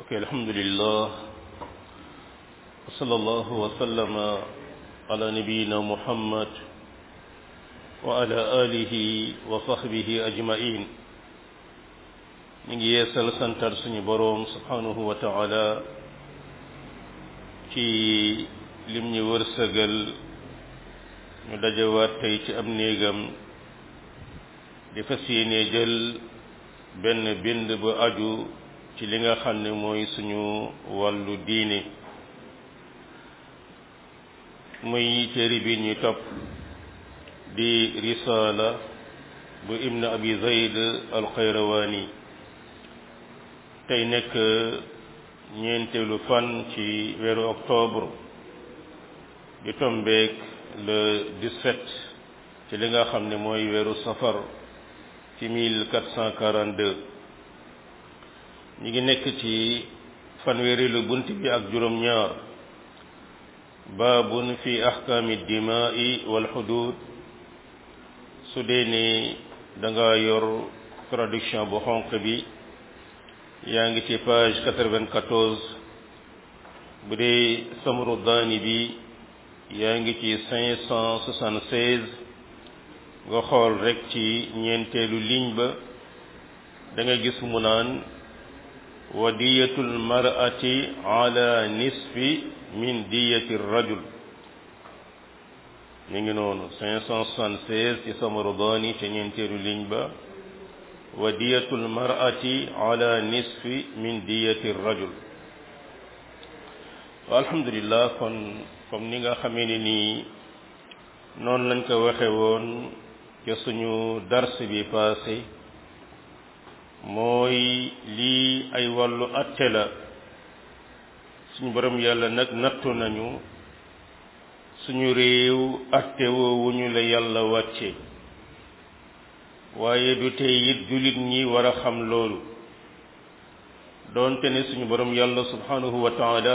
ok alhamdulillah wa sallallahu wa sallama ala nabiyina muhammad wa ala alihi wa sahbihi ajmain ñu ngi yeesal santar suñu boroom subhanahu wa taala ci lim ñu wërsëgal ñu dajawaat tey ci am néegam di fas yéene jël benn bind bu aju ci li nga xam ne mooy suñu wàllu diine muy téere bi ñuy topp di risaala bu ibn abi zayd al xayrawaani tey nekk ñeenteelu fan ci weeru octobre di tombeek le 17 ci li nga xam ne mooy weeru safar ci 1442 ñu ngi nekk ci fanweerilu bunt bi ak juróom-ñaar baabun fi ahkaami dimaai wal xudud su dee ne da nga yor traduction bu xonq bi yaa ngi ci page 94 bu dee samru daani bi yaa ngi ci 576 nga xool rek ci ñeenteelu ligne ba da nga gis mu naan wa diyatul mar'ati ala nisfi min diyati rajul mi ngi noonu 576 ci Samarodani ca ñeenteelu ligne ba wa diyatul mar'ati ala nisfi min diyati rajul alhamdulillah kon comme ni nga xamee ne nii noonu lañ ko waxe woon ca suñu dars bi passé mooy lii ay wàllu atte la suñu borom yàlla nag nattu nañu suñu réew atte woowuñu la yàlla wàcce waaye du tey it jullit ñi war a xam loolu doonte ne suñu borom yàlla subhanahu wa taala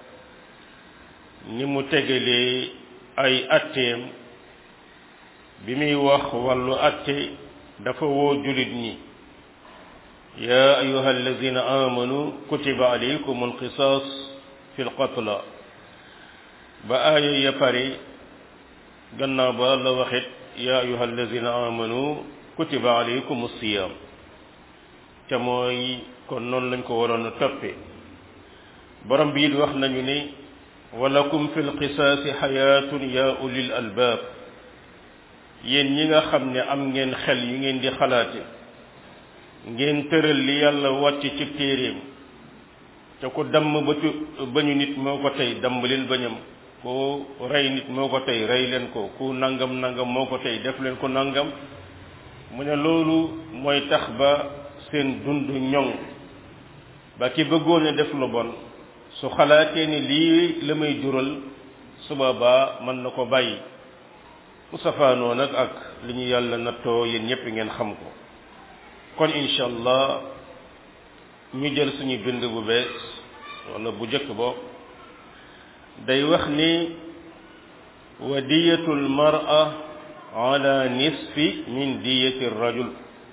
ni mu tegalee ay atteem bi muy wax wàllu atte dafa woo jullit ñi yaa ayuha alladina amanu kutiba alaykum alqisaas fi lqatla ba aaya ya pare gannaaw ba la waxit yaa ayuha alladina amanu kutiba alaykum alsiyam te mooy kon noonu lañ ko waroon a toppe borom bi it wax nañu ne walakum fi lqisaasi xayaatun yaa ulil albaab yéen ñi nga xam ne am ngeen xel yu ngeen di xalaate ngeen tëral li yàlla wàcc ci téeréem te ku damm ba tu bañu nit moo ko tey damm leen bañam ku rey nit moo ko tey rey leen ko ku nangam nangam moo ko tey def leen ko nangam mu ne loolu mooy tax ba seen dund ñoŋ ba ki bëggoon a def lu bon su xalaatee ni lii la may jural su boobaa mën na ko bàyyi mu safaanoo nag ak li ñu yàlla nattoo yéen ñëpp ngeen xam ko kon incha allah ñu jël suñu bind bu bees wala bu njëkk bo day wax ni wa diyatul mar'a ala nisfi min diyati rajul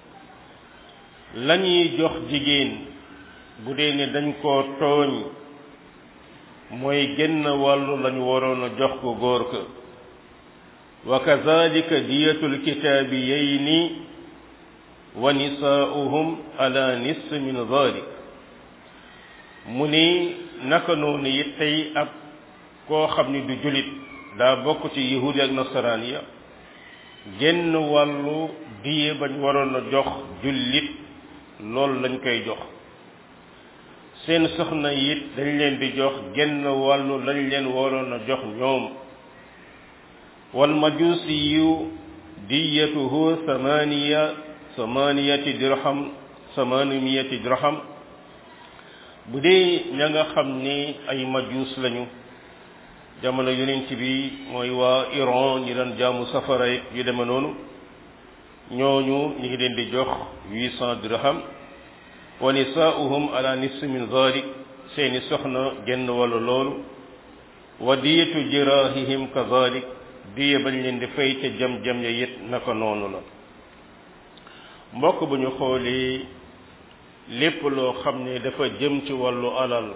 lañuy jox jigéen bu dee ne dañ koo tooñ mooy génn wàllu lañu waroon a jox ko góor ka wa kazalika diyatul kitaabiyayni wa nisaa'uhum ala nisf min dhalik mu ni naka noonu it tey ab koo xam ni du julit daa bokk ci yahudi ak nasaraan ya génn wàllu diye bañ waroon a jox jullit loolu lañ koy jox seen soxna it dañ leen di jox génn wàllu lañ leen waroon a jox ñoom wal majusiyu diyatuhu samaniya samaniyati dirham samaniyati dirham bu dee ña nga xam ni ay majus lañu jamono yonent bi mooy waa Iran ñi daan jaamu safara yu deme noonu ñooñu ñu ngi leen di jox huit cent dirham wa nisaa'uhum ala nisfi min dhalik seeni soxna genn wàllu loolu wa diyatu jirahihim kadhalik diye bañ leen di fay ca jam-jam ya it naka noonu la mbokk bu ñu xoolee lépp loo xam ne dafa jëm ci wàllu alal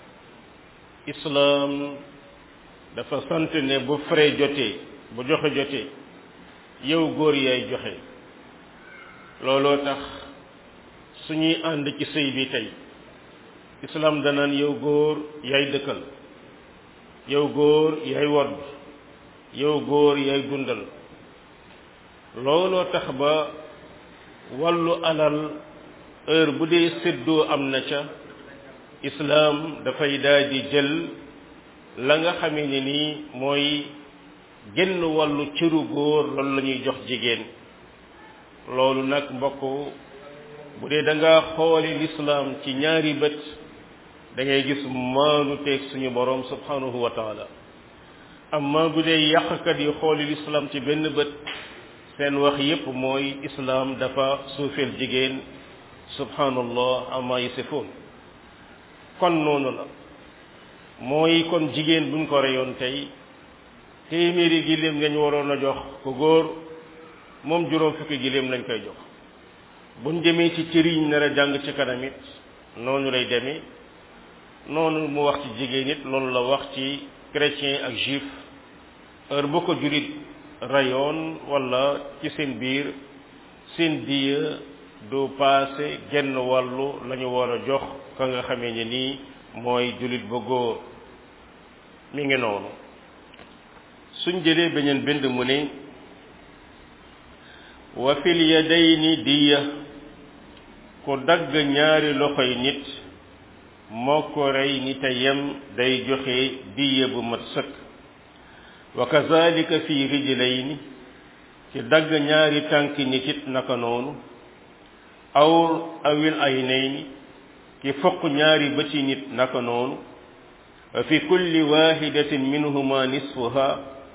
islaam dafa sant ne bu frais jotee bu joxe jotee yow góor yaay joxe looloo tax suñuy ànd ci sëy bi tey islaam danaan yow góor yaay dëkkal yow góor yaay wodd yow góor yaay dundal looloo tax ba wàllu alal heure bu dee séddoo am na ca islaam dafay daal di jël la nga xamee ne nii mooy genn wàllu cëru góor loolu la ñuy jox jigéen loolu nag mbokk bu dee da nga xooli lislaam ci ñaari bët da ngay gis maanu teeg suñu borom subhanahu wa taala amma bu dee yàqkat yi xooli lislaam ci benn bët seen wax yépp mooy islaam dafa suufeel jigéen subhanallah amma yasifoon kon noonu la mooy kon jigéen buñ ko reyoon tey téeméeri giléem lañ waroon a jox ko góor moom juróom fukki giléem lañ koy jox buñ demee ci cëriñ nar a jàng ci kanam it noonu lay demee noonu mu wax ci jigéen it loolu la wax ci chrétien ak juif heure bu ko julit rayoon wala ci seen biir seen diya du paase genn wàllu la ñu war a jox ka nga xamee ne nii mooy julit ba góor mi ngi noonu suñ jëlee beneen bind mu ne wa fil yadayni diya ku dagg ñaari loxoy nit moo ko rey ni te yem day joxe diya bu mat sëkk wa kazalika fi rijlayni ci dagg ñaari tànki nit it naka noonu aw awil aynayni ki foq ñaari bëti nit naka noonu wa fi kulli wahidatin minhuma nisfuha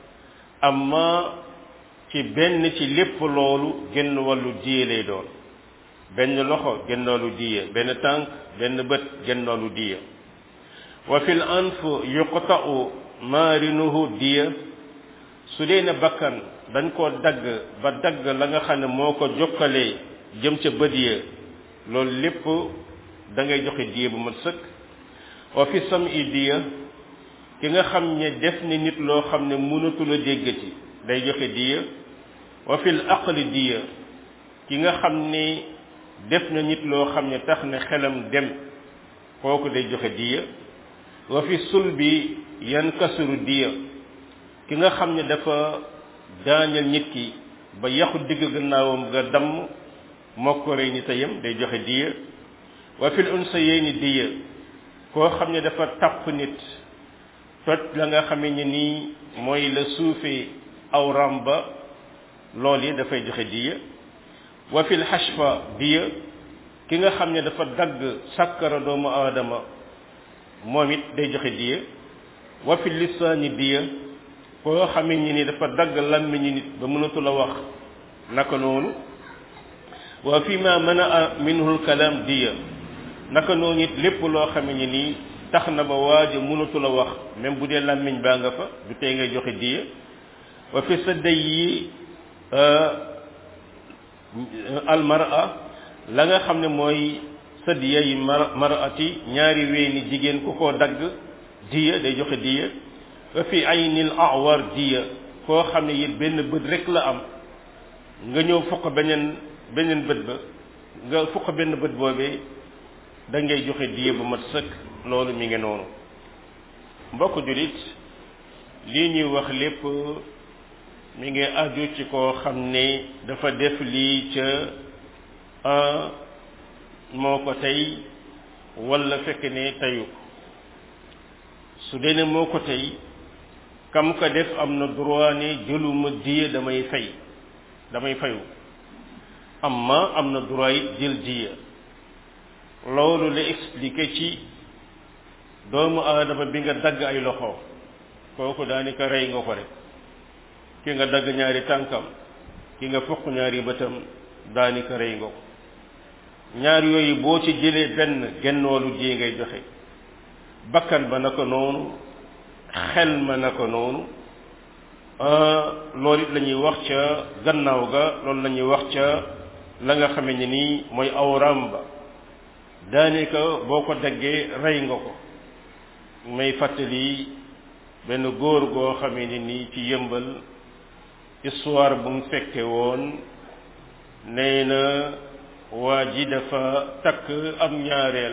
amma ci benn ci lépp loolu genn wàllu diye lay doon benn loxo genn wàllu diye benn tànk benn bët genn wàllu diye wa fil anf yuqta'u maarinuhu diya su dee ne bakkan dañ koo dagg ba dagg la nga xam ne moo ko jokkalee jëm ca bët ya loolu lépp da ngay joxe diya bu mat sëkk wa fi sam'i diya ki nga xam ne def ni nit loo xam ne mënatul a déggati day joxe diya wa fil aqli diya ki nga xam ne def na nit loo xam ne tax na xelam dem kooku day joxe diya wa fi sulbi yankasuru diya ki nga xam ne dafa daañal nit ki ba yaxu digg gannaawam nga damm moo ko rey ni tayam day joxe diya wa fil unsayayni diya koo xam ne dafa tàpp nit toj la nga xamee ne nii mooy la suufee awram ba lool yi dafay joxe diya wa fil hashfa diya ki nga xam ne dafa dagg sàkkara doomu aadama moom it day joxe diya wa fil lisaani diya koo xamee ne ni dafa dagg làmmiñu nit ba mënatul a wax naka noonu wa fi ma mana minhu lkalaam diya naka noonu it lépp loo xamee ne nii tax na ba waaja mënatul a wax même bu dee làmmiñ baa nga fa du tey ngay joxe diya wa fi sadday yi almara la nga xam ne mooy sadiya yi mar marati ñaari weeni jigéen ku ko dagg diya day joxe diya wa fi aynil awar diya koo xam ne it benn bët rek la am nga ñëw fukk beneen beneen bët ba nga fukk benn bët boobee da ngay joxe diya bu mat sëkk loolu mi ngi noonu mbokk julit lii ñuy wax lépp mi ngi aju ci koo xam ne dafa def lii ca un moo ko tey wala fekk ne teyu su dee ne moo ko tey kam ko def am na droit ne jëluma diya damay fay damay fayu amma am na droit it jël diya loolu la expliqué ci doomu aadama bi nga dagg ay loxo kooku daanaka rey nga ko rek ki nga dagg ñaari tànkam ki nga fukk ñaari bëtam daanaka rey nga ko ñaar yooyu boo ci jëlee benn gennoolu jee ngay joxe bakkan ba naka noonu xel ma naka noonu loolu it la ñuy wax ca gannaaw ga loolu la ñuy wax ca la nga xame ne nii mooy awram ba daanaka boo ko daggee rey nga ko may fàttali benn góor goo xamee ne nii ci yëmbal histoire bu mu fekke woon nee na waa ji dafa takk am ñaareel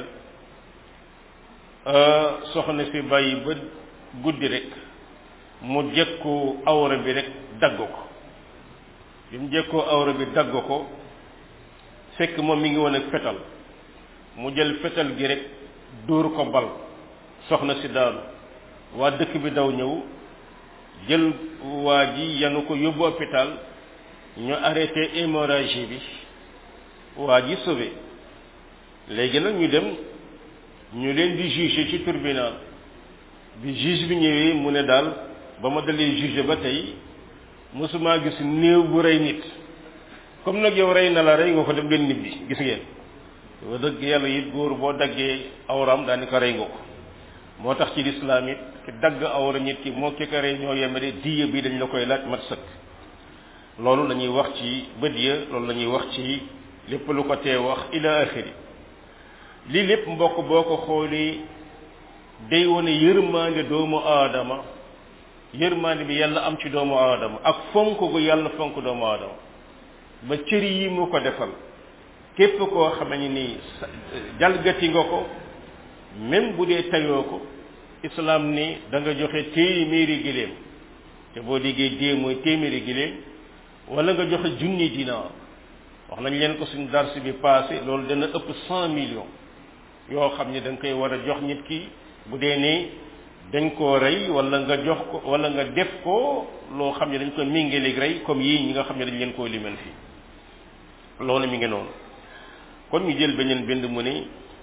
soxna si bàyyi ba guddi rek mu jëkku awra bi rek dagg ko bi mu jëkkoo awra bi dagg ko fekk moom mi ngi woon ak fetal mu jël fetal gi rek dóor ko bal soxna si daanu waa dëkk bi daw ñëw jël waa ji yanu ko yóbbu hôpital ñu arrêté hémorragie bi waa ji sauvé léegi nag ñu dem ñu leen di juger ci tribunal bi juge bi ñëwee mu ne daal ba ma dalee juger ba tey mosuma gis néew bu rey nit comme nag yow rey na la rey nga ko dem leen nibbi gis ngeen wa dëgg yàlla it góor boo daggee awram daani ko rey nga ko moo tax ci lislaam it ki dagg awra nit ki moo ki ko rey ñoo yemale diya bi dañ la koy laaj mat sëkk loolu la ñuy wax ci bët ya loolu la ñuy wax ci lépp lu ko tee wax ila axiri lii lépp mbokk boo ko xoolee day wane yërmaande doomu aadama yërmaande bi yàlla am ci doomu aadama ak fonk gu yàlla fonk doomu aadama ba cër yi mu ko defal képp koo xam ne nii jalgati nga ko même bu dee tayoo ko islam ni da nga joxe téeméeri giléem te boo déggee dee mooy téeméeri giléem wala nga joxe junni dinaar wax nañ leen ko suñu dars bi passé loolu dana ëpp cent millions yoo xam ne da nga koy war a jox nit ki bu dee ne dañ koo rey wala nga jox ko wala nga def ko loo xam ne dañ ko méngaleeg rey comme yii ñi nga xam ne dañ leen koo limal fii loolu mi ngi noonu kon ñu jël beneen bind mu ne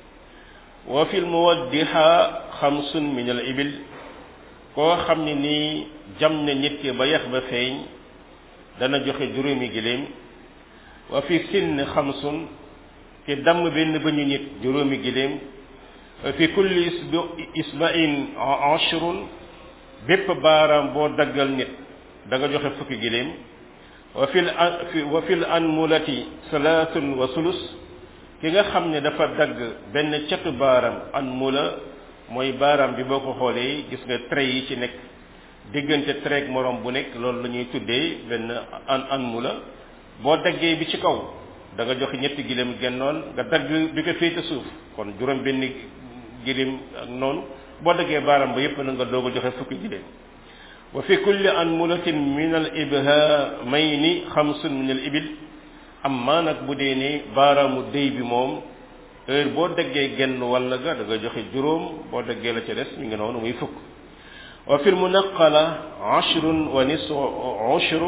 wa fil muwaddiha xamsun min al ibil koo xam ne nii jam na nit ki ba yax ba feeñ dana joxe juróomi giléem wa fi sinn xamsun ki damm benn bañu nit juróomi giléem wa fi kulli isbain ashrun bépp baaraam boo daggal nit da nga joxe fukki giléem wa fil wa fil anmulati salaatun wa sulus ki nga xam ne dafa dagg benn catu baaraam anmula mooy baaraam bi boo ko xoolee gis nga trait yi ci nekk diggante trait morom bu nekk loolu la ñuy tuddee benn an anmula boo daggee bi ci kaw da nga joxe ñetti giléem gennoon nga dagg bi ko féete suuf kon juróom benn giléem ak noonu boo daggee baaraam ba yépp na nga doog a joxe fukki giléem wa fi kulli anmulatin min al ibhamayni xamsun min al ibil amma nag bu dee ne baaraamu déy bi moom heure boo daggee genn walla ga da nga joxe juróom boo daggee la ca des mi ngi noonu muy fukk wa fil munaqala ashrun wa nisfu ushru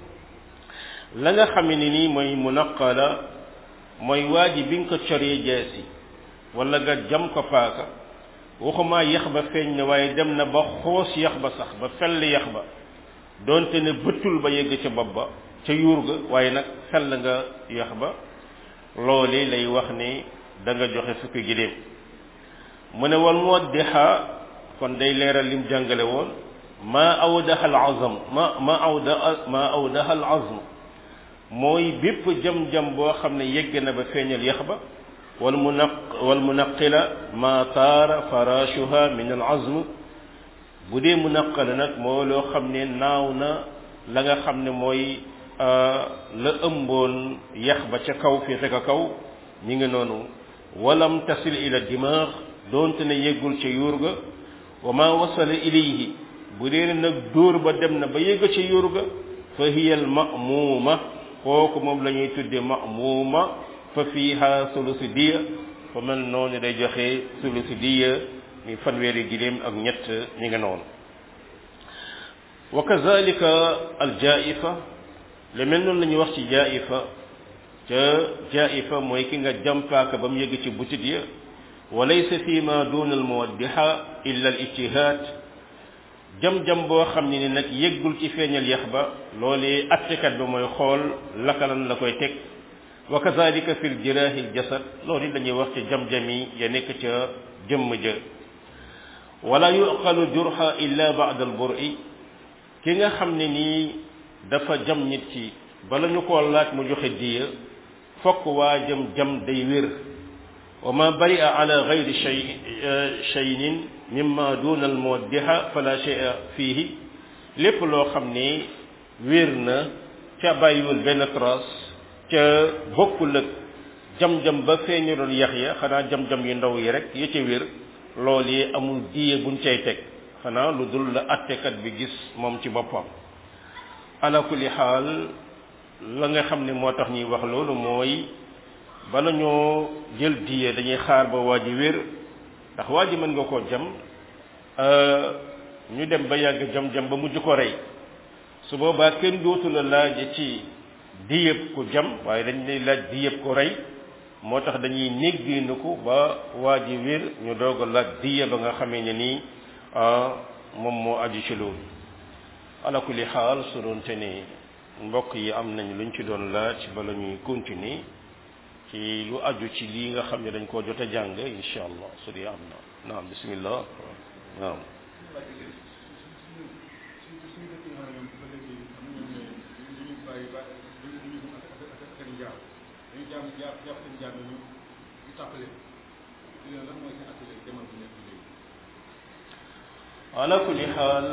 la nga xam ne nii mooy munaqala mooy waa ji bi nga ko coree jeesi wala nga jam ko paaka waxuma yax ba feeñ na waaye dem na ba xoos yax ba sax ba fell yax ba doonte ne bëttul ba yegg ca bopp ba ca yuur ga waaye nag fell nga yax ba loole lay wax ne da nga joxe fukki giléem mu ne wal muwaddiha kon day leeral lim jàngale woon ma awdaha al azam ma ma awda ma awdaha al azm mooy bépp jam-jam boo xam ne yegg na ba feeñal yax ba wal munaq wal munaqila ma taara farashuha min al azm bu dee munaqala nag moo loo xam ne naaw na la nga xam ne mooy la ëmboon yax ba ca kaw fii ca kaw ñi ngi noonu walam tasil ila dimaax doonte ne yeggul ca yuur ga wa ma wasala ilayhi bu dee nag dóor ba dem na ba yegg ca yuur ga fa hiya al ma'muuma kooku moom la ñuy tudde ma'muuma fa fiiha sulusi diya fa mel noonu day joxe sulusi diya mi fanweeri giléem ak ñett ñi nga noonu wa kazalika al jaifa le mel noonu la ñuy wax ci jaifa ca jaifa mooy ki nga jàmpaaka ba mu yëgg ci butit ya wa laysa fi ma duna al muwaddiha illa al ijtihad jam-jam boo xam ne ni nag yëggul ci feeñal yax ba loolee attekat ba mooy xool lakalan la koy teg wa kazalika fi l jirahi l jasad loolu dañuy wax ci jam-jami ya nekk ca jëmm ja wala yuqalu jurha illa ba'da al bur'i ki nga xam ne nii dafa jam nit ki bala ñu koo laaj mu joxe diya fokk waa jëm jam day wér wa ma baria ala gayri shay shay'in mimma duna al muwaddiha fala shay'a fihi lépp loo xam ni wér na ca bàyyiwul benn trace ca bokkul ak jam-jam ba feeñu doon yax ya xanaa jam-jam yu ndaw yi rek ya ca wér loolu yi amul diye buñ cay teg xanaa lu dul la attekat bi gis moom ci boppam ala kulli xaal la nga xam ne moo tax ñuy wax loolu mooy bala ñoo jël diye dañuy xaar ba waa ji wér ndax waa ji mën nga koo jam ñu dem ba yàgg jam-jam ba mujj ko rey su boobaa kenn dootu la laaj ci diyëb ku jam waaye dañ lay laaj diyëb ko rey moo tax dañuy négginu ko ba waa ji wér ñu doog a laaj diya ba nga xamee ne nii moom moo aju ci loolu ala kulli xaal su doonte ne mbokk yi am nañ luñ ci doon laaj bala ñuy continuer ci lu aju ci lii nga xam ne dañ koo jot a jàng insha allah su dee am na naam bismillah naam ala kulli xaal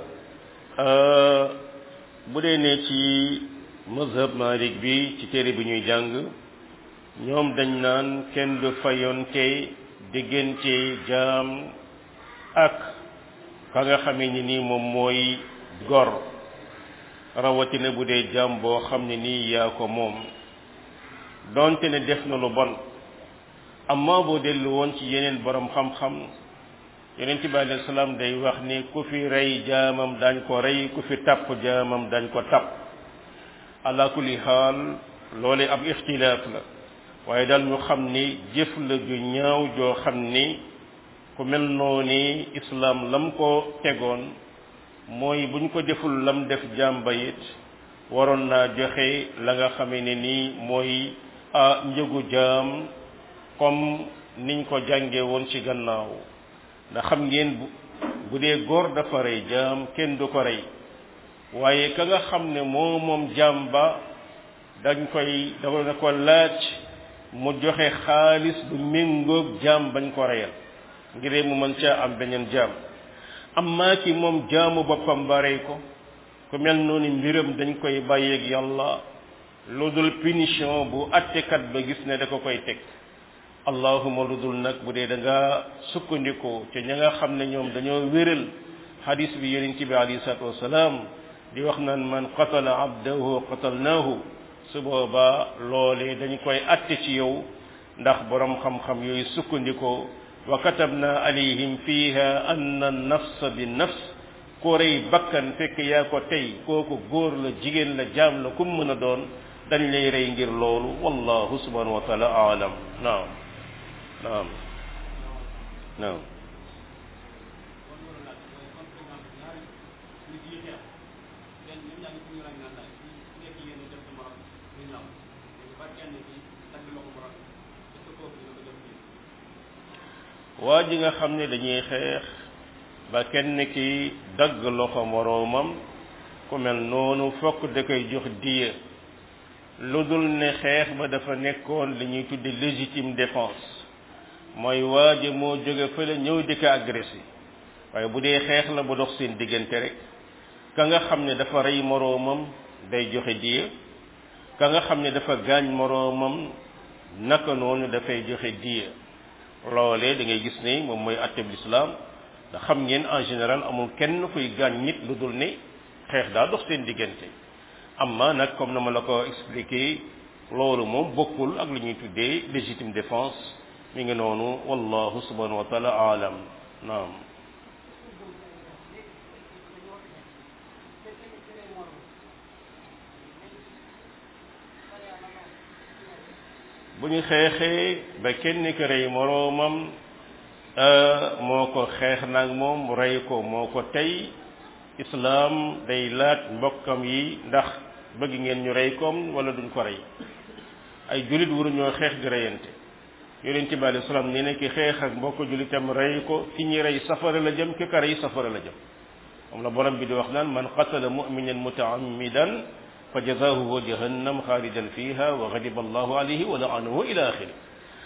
bu dee ne ci mazhab malik bi ci téere bi ñuy jàng ñoom dañ naan kenn du fayonte diggante jaam ak ka nga xamee ni nii moom mooy gor rawatina bu dee jaam boo xam ne nii yaa ko moom donte ne def na lu bon amma boo dellu woon ci yeneen borom xam-xam yonent bi alayhi salaam day wax ni ku fi rey jaamam dañ ko rey ku fi tapp jaamam dañ ko tapp ala kulli xaal loole ab ixtilaaf la waaye daal ñu xam ni jëf la ju ñaaw joo xam ni ku mel noonu islaam lam ko tegoon mooy buñ ko deful lam def jàmba it waroon naa joxe la nga xamee ne nii mooy a njëgu jaam comme niñ ko jànge woon ci gannaaw ndax xam ngeen bu bu dee góor dafa rey jaam kenn du ko rey waaye ka nga xam ne moo moom jaam ba dañ koy dafa na ko laaj mu joxe xaalis bu méngoog jaam bañ ko reyal ngir mu mën caa am beneen jaam amma ki moom jaamu boppam ba rey ko ku mel noonu mbiram dañ koy bàyyeeg yàlla lu dul punition bu attekat ba gis ne da ko koy teg allahuma lu dul nag bu dee da nga sukkandiku te ña nga xam ne ñoom dañoo wéral hadis bi yonent bi alayhi salatu wasalaam di wax naan man qatala abdahu qatalnaahu su boobaa loolee dañ koy atte ci yow ndax borom xam-xam yooyu sukkandikoo wa katabna alayhim fiha anna nafsa bi nafs ko rey bakkan fekk yaa ko tey kooku góor la jigéen la jaam la kum mën a doon dañ lay rey ngir loolu wallahu subhanahu wa taala aalam naam naam naam waa ji nga xam ne dañuy xeex ba kenn ki dagg loxo moroomam ku mel noonu fokk da koy jox diya lu dul ne xeex ba dafa nekkoon li ñuy tudde légitime défense mooy waa ji moo jóge fële ñëw di ko agressé waaye bu dee xeex la bu dox seen diggante rek ka nga xam ne dafa rey moroomam day joxe diya ka nga xam ne dafa gaañ moroomam naka noonu dafay joxe diya loolee da ngay gis ne moom mooy atteb lislaam ndax xam ngeen en général amul kenn kuy gaañ nit lu dul ne xeex daa dox seen diggante amma nag comme na ma la ko expliqué loolu moom bokkul ak li ñuy tuddee légitime défense mi ngi noonu wallahu subhanahu wa taala aalam naam bu ñu xeexee ba kenn ki rey moroomam moo ko xeex nag moom rey ko moo ko tey islaam day laaj mbokkam yi ndax bëgg ngeen ñu rey koom wala duñ ko rey ay jullit waruñoo xeex di reyante yonent bi alayhi salaam nee na ki xeex ak mbokk jullitam rey ko ki ñi rey safara la jëm ki ka rey safara la jëm moom la borom bi di wax naan man qatala mu'minan mutaammidan fa jazahu jahannam xaalidan fiha wa ghadiba allahu alayhi wa la'anahu ila axiri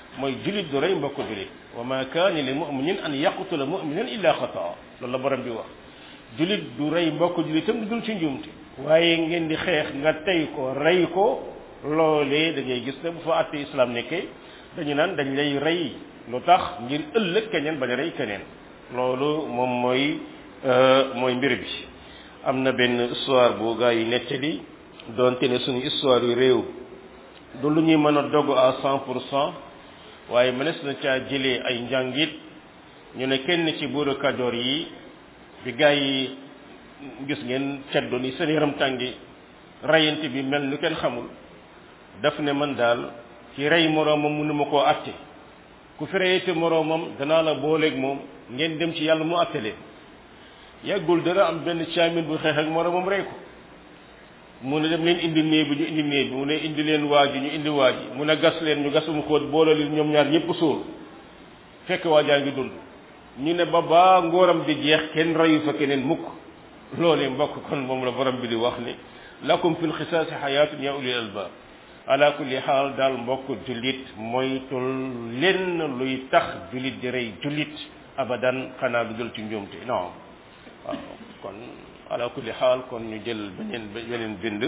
mooy julit du rey mbokk julit wa ma kaana li muminin an yaqtula muminan illa xataa loolu la borom bi wax julit du rey mbokk julitam du dul ci njuumte waaye ngeen di xeex nga tey ko rey ko loolee da ngay gis ne bu fa àtte islam nekkee dañu naan dañ lay rey lu tax ngir ëllëg keneen bañ a rey keneen loolu moom mooy mooy mbir bi am na benn histoire bu gaa yi nettali doonte ne suñu histoire yu réew du lu ñuy mën a dogu à cent pour cent waaye mënees na caa jëlee ay njàngit ñu ne kenn ci buuru kajoor yi bi gaa yi gis ngeen ceddo ni seen yaram tàngi rayante bi mel nu kenn xamul daf ne man daal ci rey moroomam mënuma koo atte ku fi reyate moroomam danaa la booleeg moom ngeen dem ci yàlla mu atte leen yàggul dara am benn caamin bu xeex ak moroomam rey ko mu ne dem leen indi néeg bi ñu indi néeg bi mu ne indi leen waaji ñu indi waaji mu ne gas leen ñu gasum xóot boole leen ñoom ñaar ñëpp suul fekk waajaa ngi dund ñu ne ba baa ngóoram di jeex kenn reyu fa keneen mukk loolee mbokk kon moom la borom bi di wax ni lakum fil xisaasi xayaatun ya ulil albaab ala kulli xaal daal mbokk jullit moytul lenn luy tax jullit di rey jullit abadan xanaa du jël ci njuumte non waaw kon ala kulli xaal kon ñu jël beneen beneen bind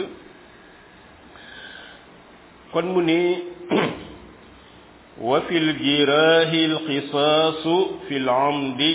kon mu ni wa fi ljiraahi alqisaasu fi lamdi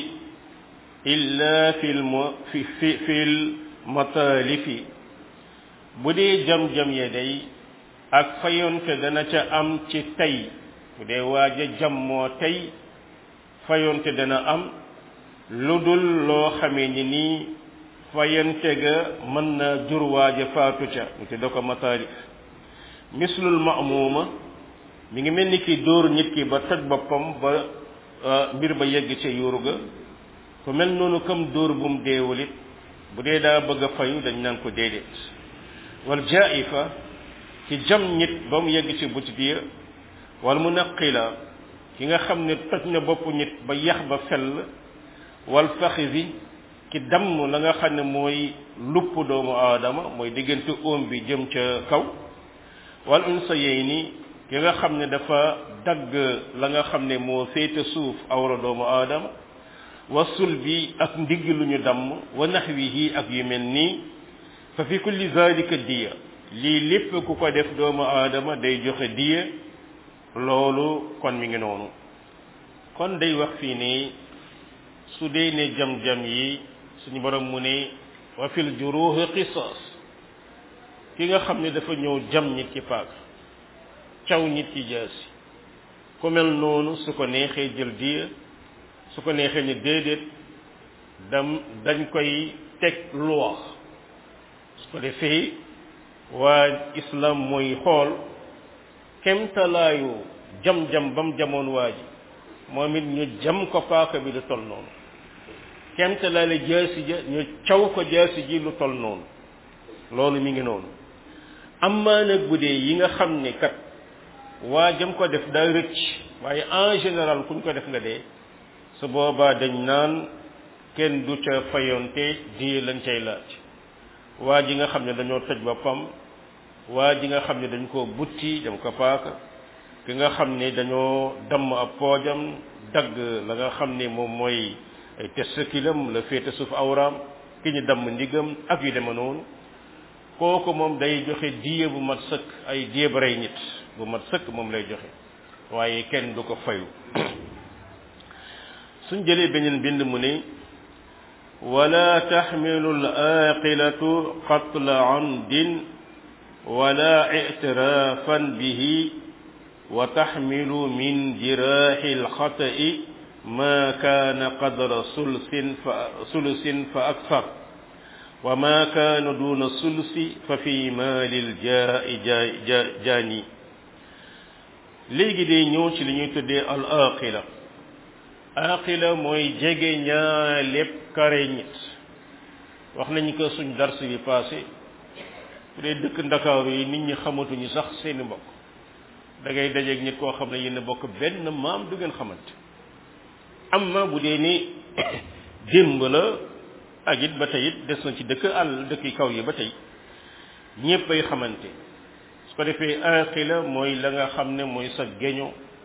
illa fi fi fi fi lmataalifi bu dee jam-jam ya day ak fayonte dana ca am ci tey bu dee waaja jam moo tey fayonte dana am lu dul loo xamee ni nii fayante ga mën na jur waaja faatu ca mu te da ko mataalif mislul ma'muuma mi ngi mel ni ki dóor nit ki ba toj boppam ba mbir ba yegg ca yuuru ga ku mel noonu comme dóor bu mu deewalit bu dee daa bëgg a fayu dañ naan ko déedéet wal jaifa ci jam nit ba mu yegg ci butit ya wal munaqila ki nga xam ne toj na bopp nit ba yax ba fell wal faxisi ki damm la nga xam ne mooy lupp doomu aadama mooy diggante óom bi jëm ca kaw wal unsayayni ki nga xam ne dafa dagg la nga xam ne moo féete suuf awra doomu aadama wa sulbi ak ndigg lu ñu damm wa naxwihi ak yu mel nii fa fi kulli zalika diya lii lépp ku ko def doomu aadama day joxe diya loolu kon mi ngi noonu kon day wax fii nii su dee ne jam-jam yi suñu borom mu ne wa fil juruhi qisas ki nga xam ne dafa ñëw jam nit ci paak caw nit ci jaasi ku mel noonu su ko neexee jël diya su ko neexee ni déedéet dam dañ koy teg loi su ko defee waa islam mooy xool kemtalaayu jam-jam ba mu jamoon waa ji moom it ñu jam ko paaka bi lu tol noonu kemtalaayu jaasi ja ñu caw ko jaasi ji lu tol noonu loolu mi ngi noonu amaa nag bu dee yi nga xam ne kat waa jam ko def daa rëcc waaye en général kuñ ko def nga dee su boobaa dañ naan kenn du ca fayonte di lañ cay laaj waa ji nga xam ne dañoo toj boppam waa ji nga xam ne dañ koo butti dem ko paaka ki nga xam ne dañoo damm ab poojam dagg la nga xam ne moom mooy ay testiculam la féete suuf awraam ki ñu damm ndigam ak yu deme noonu kooku moom day joxe diye bu mat sëkk ay diye ba rey nit bu mat sëkk moom lay joxe waaye kenn du ko fayu suñ jëlee beneen bind mu ne wala taxmilu al aqilatu qatla amdin wala ictirafan bihi wa taxmilu min jiraaxi alxata'i ma kaana qadra sulsin fa sulusin fa akthar wa ma kaana duna sulsi fa fi maali ljaa'i jaani léegi day ñëw ci li ñuy tuddee al aqila aqila mooy jege ñaa lépp kare nit wax nañu ko suñ dars bi passé bu dee dëkk ndakaaru yi nit ñi xamatuñu sax seeni mbokk da ngay dajeeg nit koo xam ne yéen bokk benn maam du ngeen xamante amma bu dee ni démb la ak it ba tey it des na ci dëkk àll dëkk kaw yi ba tey ñépp ay xamante su ko defee aqila mooy la nga xam ne mooy sa geño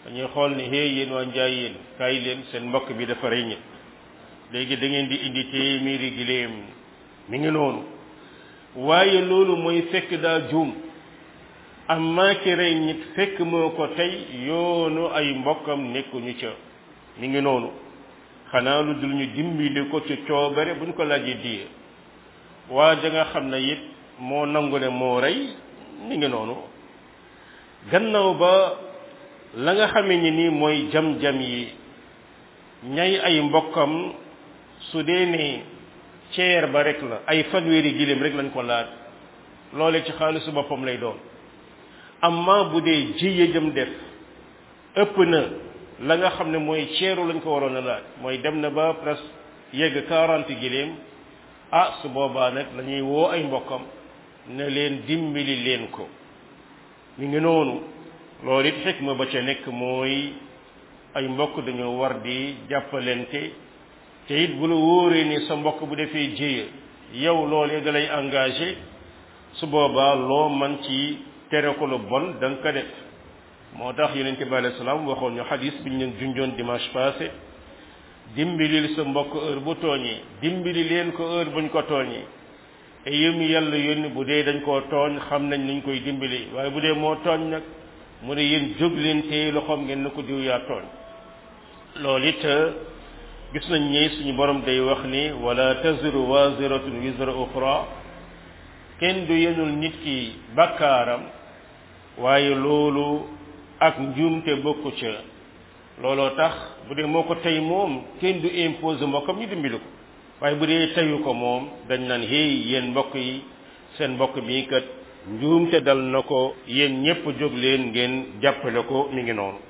dañuy xool ne hey yéen waa njaay yéen kaay leen seen mbokk bi dafa rey nit léegi da ngeen di indi téeméeri giléem mi ngi noonu waaye loolu mooy fekk daa juum amma ki rey nit fekk moo ko tey yoonu ay mbokkam nekkuñu ca mi ngi noonu xanaa lu dul ñu dimbali ko ci coobare buñ ko laajee diye waa ja nga xam ne it moo nangu ne moo rey mi ngi noonu gannaaw ba la nga xamee ni nii mooy jam-jam yi ñay ay mbokkam su dee ne ceer ba rek la ay fanweeri giléem rek lañ ko laaj loole ci xaalisu boppam lay doon amma bu dee jiye jëm def ëpp na la nga xam ne mooy ceeru lañ ko waroon a laaj mooy dem na ba presque yegg quarante giléem ah su boobaa nag la ñuy woo ay mbokkam ne leen dimbali leen ko mi ngi noonu loolu it xikma ba ca nekk mooy ay mbokk dañoo war di jàppalente te it bu la wóoree ni sa mbokk bu defee jéya yow loolee da lay engagé su boobaa loo man ci tere ko lu bon da nga ko def moo tax yonente bi alayhi salaam waxoon ñu xadis bi ñu leen junjoon dimanche passé dimbilil sa mbokk heure bu tooñee dimbili leen ko heure buñ ko tooñee te yëm yàlla yónni bu dee dañ koo tooñ xam nañ nuñ koy dimbali waaye bu dee moo tooñ nag mu ne yéen jóg leen téye loxoom ngeen na ko diw yaa tooñ loolu it gis nañ ni suñu borom day wax ni wala taziru waziratun wizra uxra kenn du yenul nit ki bakkaaram waaye loolu ak njuumte bokku ca looloo tax bu dee moo ko tey moom kenn du imposé mbokkam ñu dimbali ko waaye bu dee teyu ko moom dañ naan hey yéen mbokk yi seen mbokk mi kat njuumte dal na ko yéen ñépp jóg leen ngeen jàppale ko mi ngi noonu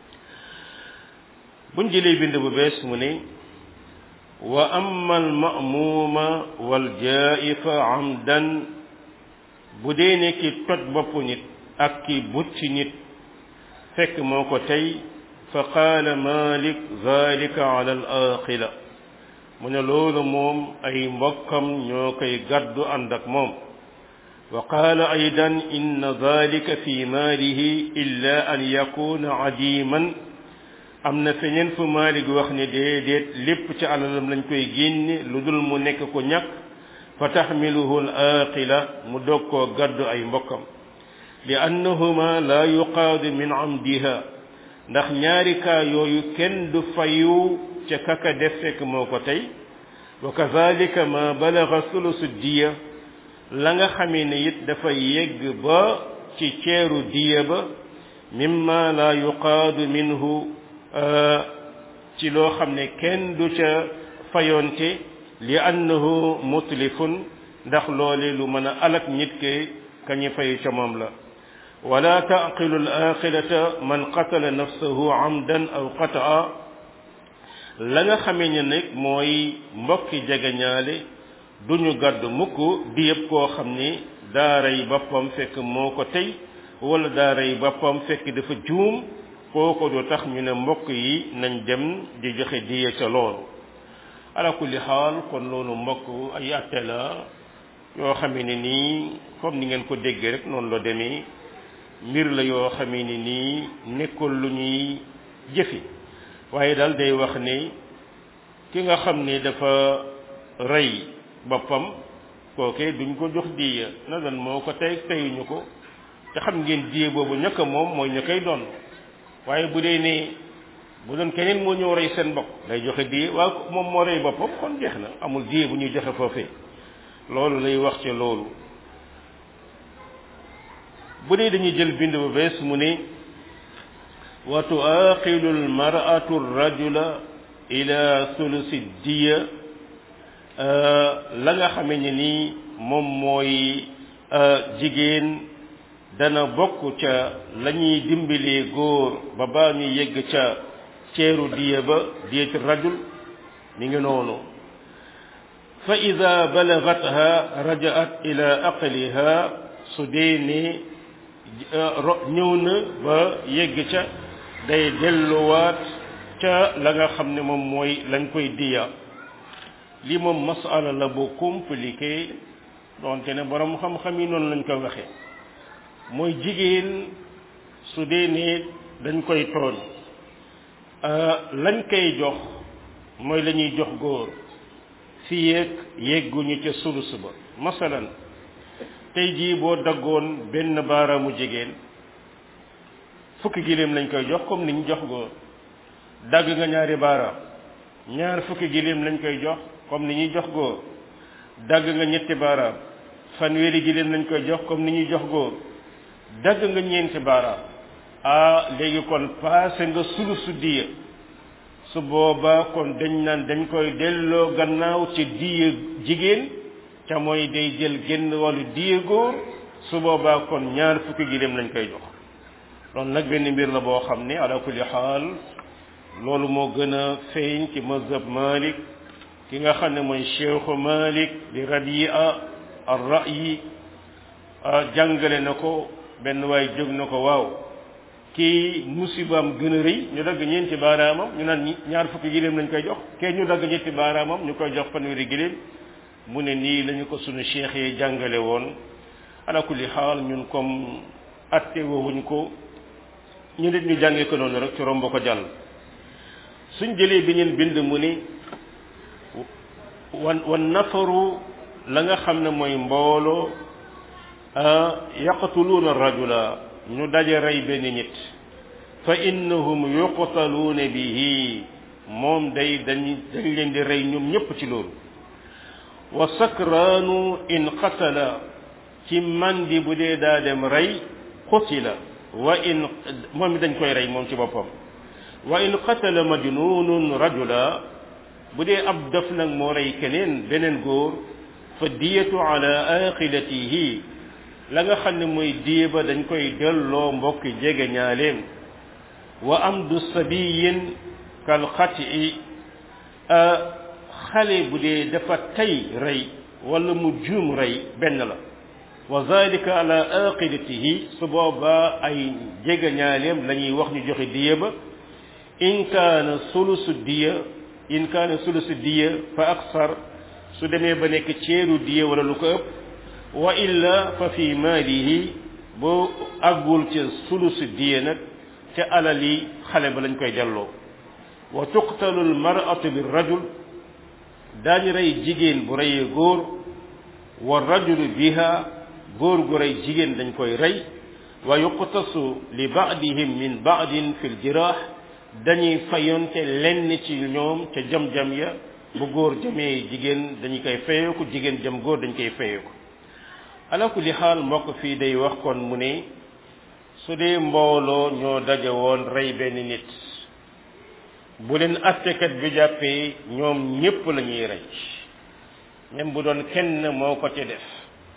buñ jëlee bind bu bees mu ne wa amma al ma'muuma wal jaa'ifa amdan bu dee ne ki toj bopp nit ak ki bucc nit fekk moo ko tey fa qaala malik zalika ala al aqila mu ne loolu moom ay mbokkam ñoo koy gàddu ànd ak moom wa qaala aydan inna zalika fi maalihi illa an yakuna adiman am na feneen fu Maalik wax ne déedéet lépp ci alalam lañ koy génne lu dul mu nekk ko ñàkk fa taxmiluhu al aqila mu dog koo gàddu ay mbokkam li annahuma la yuqaadu min amdiha ndax ñaari kaa yooyu kenn du fayu ca kaka def fekk moo ko tey wa kazalika ma balaga sulusu diya la nga xamee ne it dafa yegg ba ci ceeru diya ba mimma la yuqaadu minhu ci loo xam ne kenn du ca fayonte li annahu mutlifun ndax loole lu mën a alak nit ke kañu fayu ca moom la wala taqilu al axirata man qatala nafsahu amdan aw qataa la nga xamee ne nag mooy mbokki jegeñaale duñu gàdd mukk di yëpp koo xam ni daa rey boppam fekk moo ko tey wala daa rey boppam fekk dafa juum kooko du tax ñu ne mbokk yi nañ dem di joxe diye ca loolu ala kulli xaal kon loolu mbokk ay atte la yoo xamee ne nii comme ni ngeen ko déggee rek noonu la demee mbir la yoo xamee ne nii nekkul lu ñuy jëfi waaye daal day wax ne ki nga xam ne dafa rey boppam kooke duñ ko jox diya na dan moo ko tey teyuñu ko te xam ngeen diye boobu ñëkk moom mooy ñu koy doon waaye bu dee ne bu doon keneen moo ñëw rey seen bopp day joxe diye waaye moom moo rey boppam kon jeex na amul diye bu ñuy joxe foofee loolu lay wax ci loolu bu dee dañuy jël bind bu bees mu ne wa tuaqilu almar'atu rajula ila sulusi diya la nga xamee ne nii moom mooy jigéen dana bokk ca la ñuy dimbalee góor ba baa ñu yegg ca ceeru diya ba diyati rajul mi ngi noonu fa ida balagatha rajaat ila aqliha su dee ne ñëw na ba yegg ca day delluwaat ca la nga xam ne moom mooy lañ koy diya lii moom masala la bu compliqué doonte ne borom xam-xam yi noonu lañ ko waxee mooy jigéen su dee ne dañ koy tooñ lañ koy jox mooy la ñuy jox góor fi yéeg yegguñu ca sulus ba masalan tey jii boo daggoon benn baaraamu jigéen fukki giléem lañ koy jox comme ni ñu jox góor dagg nga ñaari baaraam ñaar fukki giléem lañ koy jox comme ni ñuy jox góor dagg nga ñetti baaraam fanweeri giléem lañ koy jox comme ni ñuy jox góor dagg nga ñeenti baaraam ah léegi kon paase nga sulusu diya su boobaa kon dañ naan dañ koy delloo gannaaw ci diya jigéen ca mooy day jël génn wàllu diya góor su boobaa kon ñaar fukki giléem lañ koy jox loolu nag benn mbir la boo xam ne ala kulli xaal loolu moo gën a feeñ ci mazhab Malik ki nga xam ne mooy cheikhu Malik di radia ar ra'yi jàngale na ko benn waay jóg na ko waaw kii musibaam gën a rëy ñu dagg ñeenti baaraamam ñu naan ñaar fukki giléem lañ koy jox kee ñu dagg ñetti baaraamam ñu koy jox fanweeri giléem mu ne nii lañu ko sunu cheikh yi jàngale woon ala kulli xaal ñun comme atte woowuñ ko ñu nit ñu jàngee ko noonu rek ci romb ko jàll suñ jëlee bi ñeen bind mu ni wan wan nafaru la nga xam ne mooy mbooloo yaqtuluuna rajula ñu daje rey benn nit fa innahum yuqtaluuna bihi moom day dañ dañ leen di rey ñoom ñépp ci loolu wa sakraanu in qatala ci mandi bu dee daa dem rey qutila wa in moom dañ koy rey moom ci boppam wa in qatala majnunun rajula bu dee ab def nag moo rey keneen beneen góor fa diyatu ala aqilatihi la nga xam ne mooy diye ba dañ koy delloo mbokki jege ñaaleem wa amdu sabiyin kal xati xale bu dee dafa tay rey wala mu juum rey benn la wa zalika ala aqilatihi su boobaa ay jege ñaaleem la ñuy wax ñu joxe diye ba in kaana sulusu diya in kaana sulusu diya fa aksar su demee ba nekk ceeru diya wala lu ko ëpp wa illa fa fi maalihi boo àggul ca sulusu diya nag ca alal yi xale ba lañ koy delloo wa tuqtalu almar'atu bi rajul daañu rey jigéen bu reyee góor wa rajulu biha góor gu rey jigéen dañ koy rey wa yuqtasu li ba'dihim min ba'din fi ljiraax dañuy fayonte lenn ci ñoom ca jam-jam ya bu góor jamee jigéen dañu koy fayeeku jigéen jam góor dañ koy fayeeku ala kulli xaal mbokk fii day wax kon mu ne su dee mbooloo ñoo daje woon rey benn nit bu leen attekat bi jàppee ñoom ñépp la ñuy rey même bu doon kenn moo ko ci def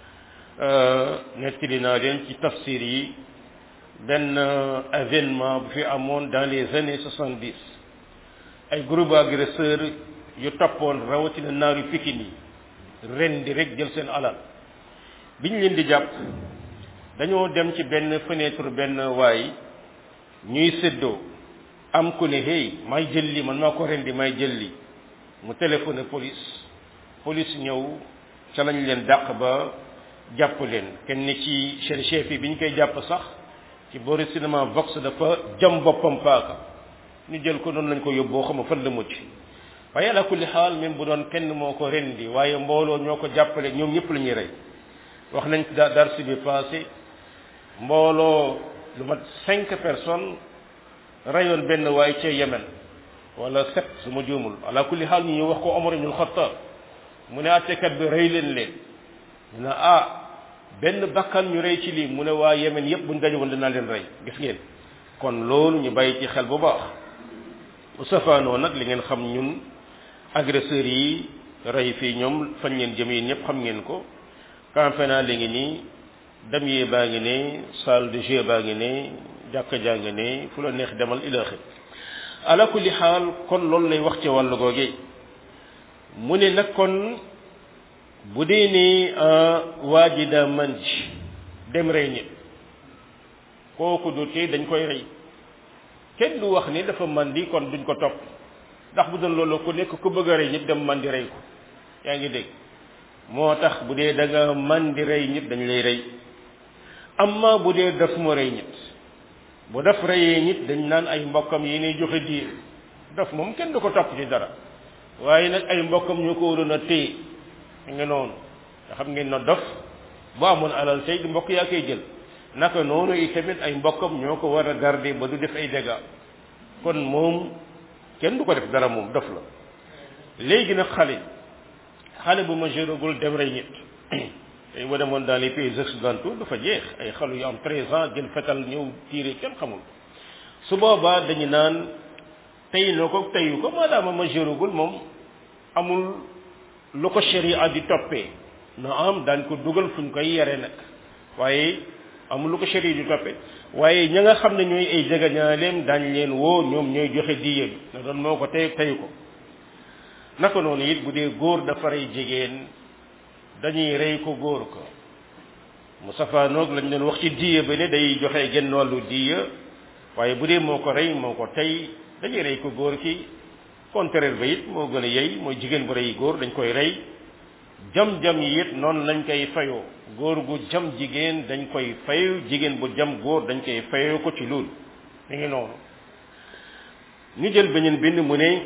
nettali naa leen ci tafsir yi benn événement bu fi amoon dans les années soixante dix ay groupe agresseur yu toppoon rawatina naaru pikin yi ren di rek jël seen alal biñ leen di jàpp dañoo dem ci benn fenêtre benn waay ñuy séddoo am ku ne hey may jël li man maa ko rendi may jël li mu téléphoné police police ñëw ca lañ leen dàq ba jàpp leen kenn ci seen chef yi bi ñu koy jàpp sax ci boori cinéma vox dafa jam boppam paaka ñu jël ko noonu lañ ko yóbboo xam fan la mucc waaye ala kulli xaal même bu doon kenn moo ko rendi waaye mbooloo ñoo ko jàppale ñoom ñëpp la ñuy rey wax nañ da darsi bi passé mbooloo lu mat cinq personnes reyoon benn waay ca Yemen wala sept su ma juumul ala kulli xaal ñu ñu wax ko Omar ibn Khattab mu ne attekat bi rey leen leen ñu ne ah benn bakkan ñu rey ci lii mu ne waa Yemen yépp buñ daje woon dinaa leen rey gis ngeen kon loolu ñu bàyyi ci xel bu baax bu safaanoo nag li ngeen xam ñun agresseurs yi rey fii ñoom fañ ngeen jëm yéen ñëpp xam ngeen ko campena li ngi nii damier baa ngi ne salle de jeu baa ngi ne jàkka jaa ngi ne fu la neex demal ilaaxi ala kulli xaal kon loolu lay wax ci wàllu googe mu ne nag kon bu dee ne waa ji daa man ji dem rey nit kooku du tee dañ koy rey kenn du wax ni dafa mandi kon duñ ko topp ndax bu doon loolu ku nekk ku bëgg a rey nit dem mandi rey ko yaa ngi dégg moo tax bu dee da nga mandi rey nit dañ lay rey amma bu dee daf ma rey nit bu def reyee nit dañ naan ay mbokkam yi ne joxe diir def moom kenn du ko topp ci dara waaye nag ay mbokkam ñoo ko waroon a téye nga noonu nga xam ngeen na dof bu amoon alal tey di mbokk yaa koy jël naka noonu itamit ay mbokkam ñoo ko war a garder ba du def ay dégâts kon moom kenn du ko def dara moom dof la léegi nag xale xale bu majeuragul dem rey nit tey boo demoon dans les pays occidentaux dafa jeex ay xale yu am treize ans jël fetal ñëw tiire kenn xamul su boobaa dañu naan tey na ko teyu ko maadaama majeuragul moom amul lu ko sharia di toppee na am daañ ko dugal fu ñu koy yare nag waaye amul lu ko sharia di toppee waaye ña nga xam ne ñooy ay jegañaaleem daañ leen woo ñoom ñooy joxe diye bi na doon moo ko tey teyu ko naka noonu it bu dee góor dafa rey jigéen dañuy rey ko góor ko mu safaanoog lañ doon wax ci diye ba ne day joxe genn wàllu diya waaye bu dee moo ko rey moo ko tey dañuy rey ko góor ki contraire ba it moo gën a yey mooy jigéen bu rey góor dañ koy rey jam-jam yi it noonu lañ koy fayoo góor gu jam jigéen dañ koy fayu jigéen bu jam góor dañ koy fayoo ko ci loolu mi ngi noonu ñu jël beneen bind mu ne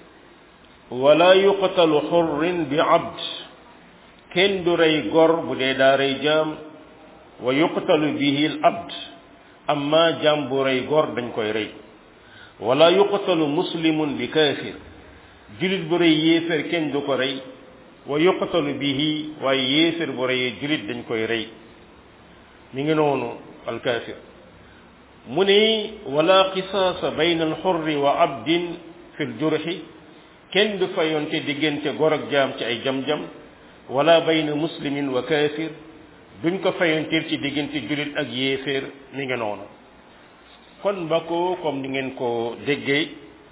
wala yuqtalu xurrin bi abd kenn du rey gor bu dee daa rey jaam wa yuqtalu bihi al abd amma jaam bu rey gor dañ koy rey wala yuqtalu muslimun bi kaafir julit bu rey yéefér kenn du ko rey wa yuqtalu bihi waaye yéefér bu reyee julit dañ koy rey mi ngi noonu al kaafir mu ne wala qisaasa bayna al xurri wa abdin fi l jurxi kenn du fayonte diggante gor ak jaam ci ay jam-jam wala bayna muslimin wa kaafir duñ ko fayontil ci diggante julit ak yéeféer mi ngi noonu kon mbakko comme ni ngeen ko déggee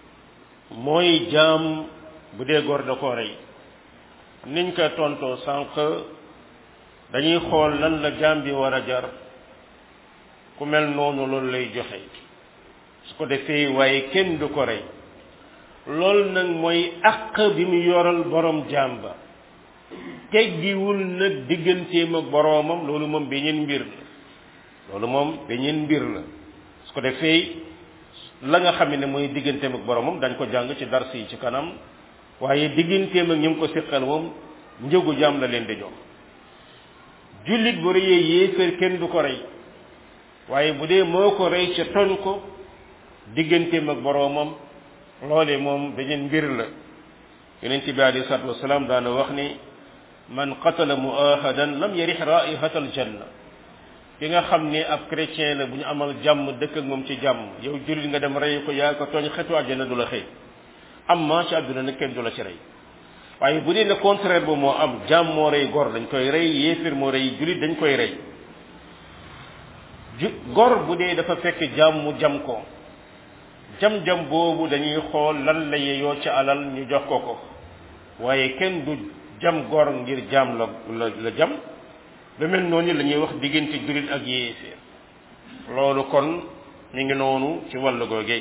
mooy jaam bu dee gor da ko rey niñ ko tontoo sànq dañuy xool lan la jaam bi war a jar ku mel noonu loolu lay joxe su ko defee waaye kenn du ko rey loolu nag mooy àq bi mu yoral borom jaam ba teggiwul nag digganteem ak boroomam loolu moom beneen mbir la loolu moom beneen mbir la su ko defee la nga xam ne mooy digganteem ak boroomam dañ ko jàng ci dars yi ci kanam waaye digganteem ak ñu ngi ko siqal moom njëgu jaam la leen di jox jullit bu rëyee yéeféer kenn du ko rey waaye bu dee moo ko rey ca toñ ko digganteem ak boroomam loole moom beneen mbir la yonent bi alayhi salaatu wasalaam daana wax ni man qatala muahadan lam yarix raihata aljanna ki nga xam ne ab chrétien la bu ñu amal jàmm dëkk ak moom ci jàmm yow jullit nga dem rey ko yaa ko tooñ xetu àjjana du la xëy am ma ci àdduna nag kenn du la ci rey waaye bu dee ne contraire ba moo am jàmm moo rey gor dañ koy rey yéefir moo rey jullit dañ koy rey ju gor bu dee dafa fekk jàmm mu jam ko jam-jam boobu dañuy xool lan la yeyoo ci alal ñu jox ko ko waaye kenn du jam gor ngir jam la la la jam lu mel noonu la ñuy wax diggante jullit ak yéeféer loolu kon mi ngi noonu ci wàllu googee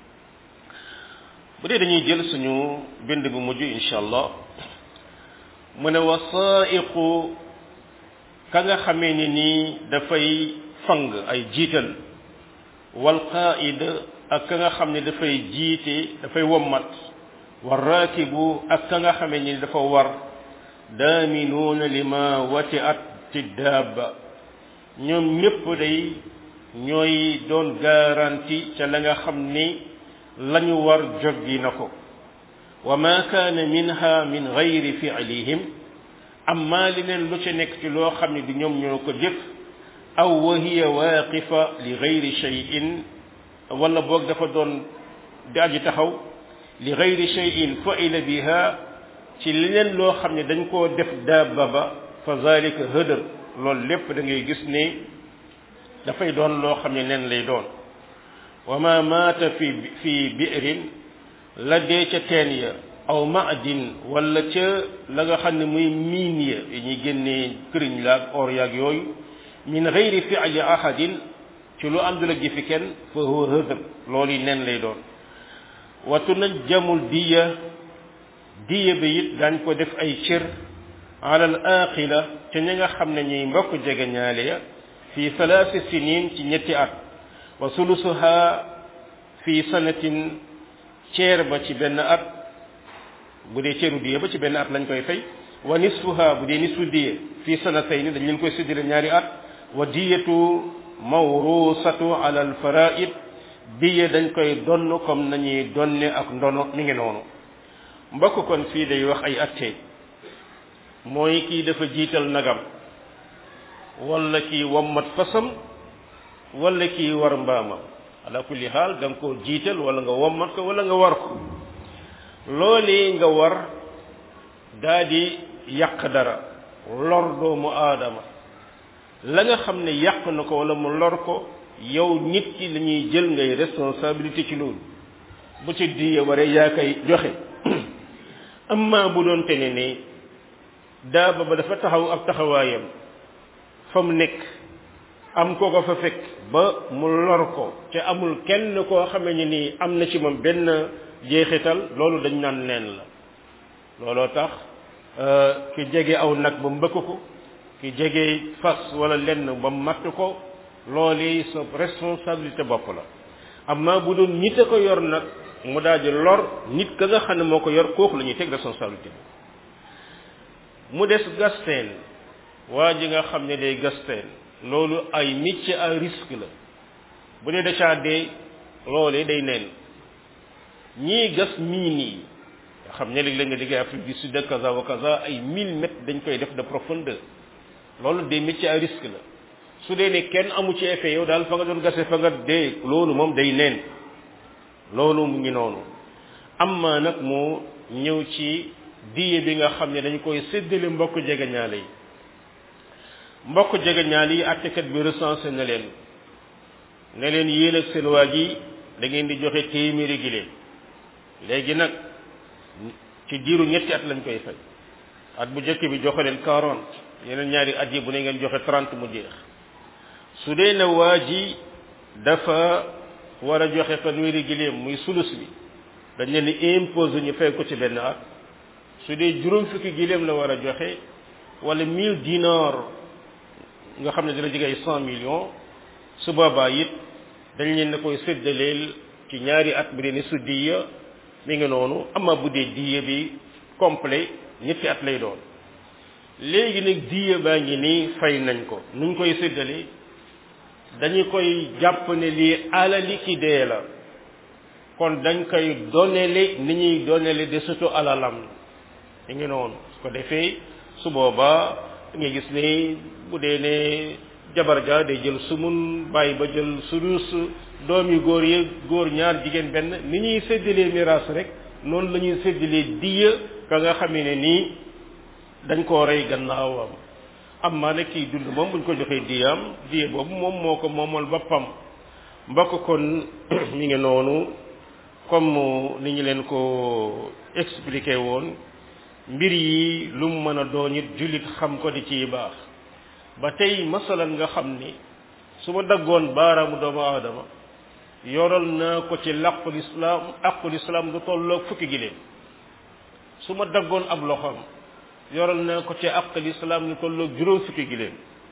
bu dee dañuy jël suñu bind bu mujj insha allah mu ne wasaiqu ka nga xamee ni nii dafay fang ay jiital wal qaid ak ka nga xam ne dafay jiite dafay wommat war raakibu ak ka nga xamee ni dafa war daaminuuna lima wati at ci daaba ñoom ñépp day ñooy doon garanti ca la nga xam ni lañu war joggi na ko wa ma kaana minha min gayri fi'lihim amma leneen lu ca nekk ci loo xam ne du ñoom ñoo ko jëf aw wa hiya waaqifa li gayri shay'in wala boog dafa doon di aji taxaw li gayri shay'in fa'ila biha ci leneen loo xam ne dañ koo def daaba ba fa zalika hëdër loolu lépp da ngay gis ne dafay doon loo xam ne nen lay doon wa ma maata fi fi bi'rin la dee ca teen ya aw maadin wala ca la nga xam ne muy miin ya yi ñuy génnee këriñ la ak or yaag yooyu min gayri fi'li ahadin ci lu àndul ak jëfi kenn fa huwa hëdër loolu yi nen lay doon wa tunajjamul diya diya bi it daañ ko def ay cër alal aqila ca ña nga xam ne ñuy mbokk jege ñaale ya fi thalathi sinin ci ñetti at wa sulusuha fi sanatin ceer ba ci benn at bu dee ceeru diye ba ci benn at lañ koy fay wa nisfuha bu dee nisfu diye fi sanatayni dañ leen koy séddale ñaari at wa diyatu mawrusatu ala al faraid diye dañ koy donn comme nañuy donne ak ndono mi ngi noonu mbokk kon fii day wax ay atte mooy kii dafa jiital nagam wala kii wommat fasam wala kii war mbaamam ala kulli xaal da nga koo jiital wala nga wommat ko wala nga war ko loolee nga war daa di yàq dara lor doomu aadama la nga xam ne yàq na ko wala mu lor ko yow nit ki la ñuy jël ngay responsabilité ci loolu bu ci diye waree yaa koy joxe amma bu doon te ne ne daaba ba dafa taxaw ab taxawaayam fa mu nekk am ko ko fa fekk ba mu lor ko te amul kenn koo xamee ni nii am na ci moom benn jeexital loolu dañ naan neen la looloo tax ki jege aw nag ba mbëkk ko ki jege fas wala lenn ba matt ko loolu sa responsabilité bopp la amma bu doon nit a ko yor nag mu daal di lor nit ka nga xam ne moo ko yor kooku la ñuy teg responsabilité bi mu des gasteen waa ji nga xam ne day gasteen loolu ay métier à risque la bu dee dacaa dee loolee day neen ñii gas mine yi nga xam ne léeg-léeg nga déggee Afrique du Sud kaza wa kaza ay mille mètres dañ koy def de profondeur loolu des métiers à risque la su dee ne kenn amu ci effet yow daal fa nga doon gase fa nga dee loolu moom day neen loolu mu ngi noonu amma nag moo ñëw ci diye bi nga xam ne dañ koy séddale mbokk jegeñaale yi mbokk jegeñaale yi attekat bi recensé na leen ne leen yéen ak seen waa ji da ngeen di joxe téeméeri giléem léegi nag ci diiru ñetti at lañ koy fay at bu njëkk bi joxe leen quarante yeneen ñaari at yi bu ne ngeen joxe trente mu jeex su dee ne waa ji dafa war a joxe fanweeri giléem muy sulus bi dañ leen di imposer ñu fay ko ci benn at su dee juróom fukki giléem la war a joxe wala mille dinar nga xam ne dina jege ay cent millions su boobaa it dañ leen na koy séddaleel ci ñaari at bu dee ne su diya mi ngi noonu ama bu dee diya bi complet ñetti at lay doon léegi nag diya baa ngi nii fay nañ ko nuñ koy séddalee dañu koy jàpp ne lii alali ki dee la kon dañ koy donele ni ñuy donele de surtout alalam mi ngi noonu su ko defee su boobaa nga gis ne bu dee ne jabar ja day jël sumun bàyyi ba jël sulus doom yu góor yi góor ñaar jigéen benn ni ñuy séddalee miraas rek noonu la ñuy séddalee diya ka nga xamee ne nii dañ koo rey gannaawam am maa ne kii dund moom buñ ko joxee diyaam diya boobu moom moo ko moomal boppam mbokk kon mi ngi noonu comme ni ñu leen ko expliqué woon mbir yi lu mu mën a doon it jullit xam ko di ciy baax ba tey masalan nga xam ni su ma daggoon baaraamu doomu aadama yoral naa ko ci làqul islaam aqul islaam du tolloog fukki giléem su ma daggoon ab loxoom yoral naa ko ci aqul islaam lu tolloog juróom fukki giléem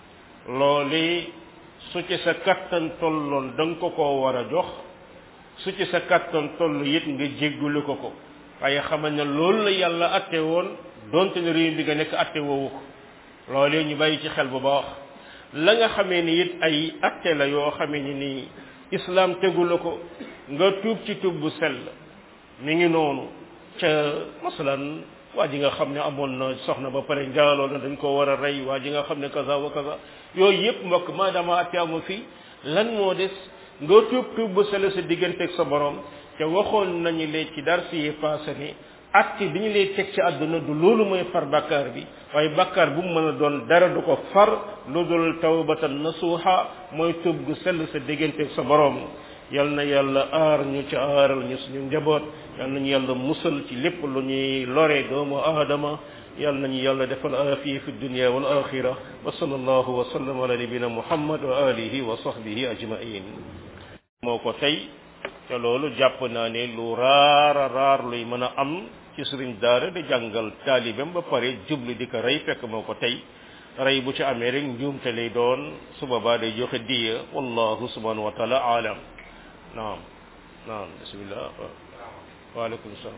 loole su ci sa kattan tolloon da nga ko koo war a jox su ci sa kattan toll it nga jéggulu ko ko waaye xamal ne loolu la yàlla atte woon donte ne réew bi nga nekk atte woowu ko loolee ñu bàyyi ci xel bu baax la nga xamee ni it ay atte la yoo xamee ni nii islam tegu la ko nga tuub ci tuub bu sell mi ngi noonu ca masalan waa ji nga xam ne amoon na soxna ba pare njaaloo na dañ ko war a rey waa ji nga xam ne kaza wa kaza yooyu yëpp mbokk maadaama atte amu fi lan moo des nga tuub tuub bu sell sa digganteeg sa borom te waxoon nañu lee ci dar si passé ni atte bi ñu lay teg ci àdduna du loolu mooy far bakkaar bi waaye bakkaar bu mu mën a doon dara du ko far lu dul tawbatan nasuha mooy tuub gu sell sa digganteeg sa borom yal na yàlla aar ñu ci aaral ñu suñu njaboot yal nañu yàlla musal ci lépp lu ñuy lore doomu aadama yal nañu yàlla defal aafiya fi dunya wal axira wa sallallahu wa sallam ala nabina muhammad wa alihi wa sahbihi ajmain moo ko tey te loolu jàpp naa ne lu raara raar luy mën a am ci sëriñ daara di jàngal taalibeem ba pare jublu di ko rey fekk moo ko tey rey bu ci amee rek njuumte lay doon su boobaa day joxe diya wallahu subhanahu wa taala alam naam naam bismillah waaleykum salaam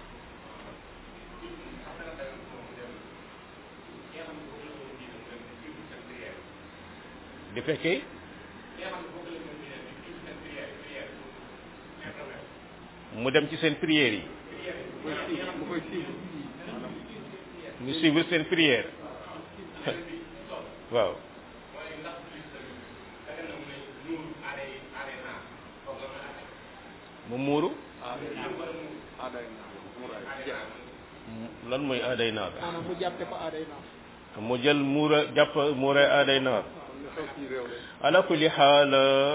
di fekkee mu dem ci seen prières yi ñu suivre seen prière waaw mu muuru lan mooy aaday naar maanaam mu jàppe ko aaday naar mu jël muura jàpp muura aaday naar ala kulli xaal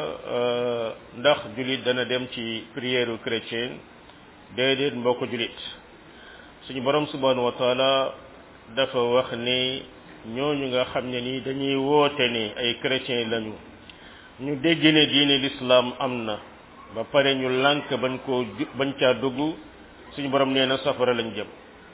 ndax julit dana dem ci prière chrétien déedéet mbokk julit suñu borom subhanahu wa taala dafa wax ni ñooñu nga xam ne ni dañuy woote ni ay chrétien lañu ñu dégg ne diine l'islam am na ba pare ñu lànk bañ koo bañ caa dugg suñu borom nee na safara lañ jëm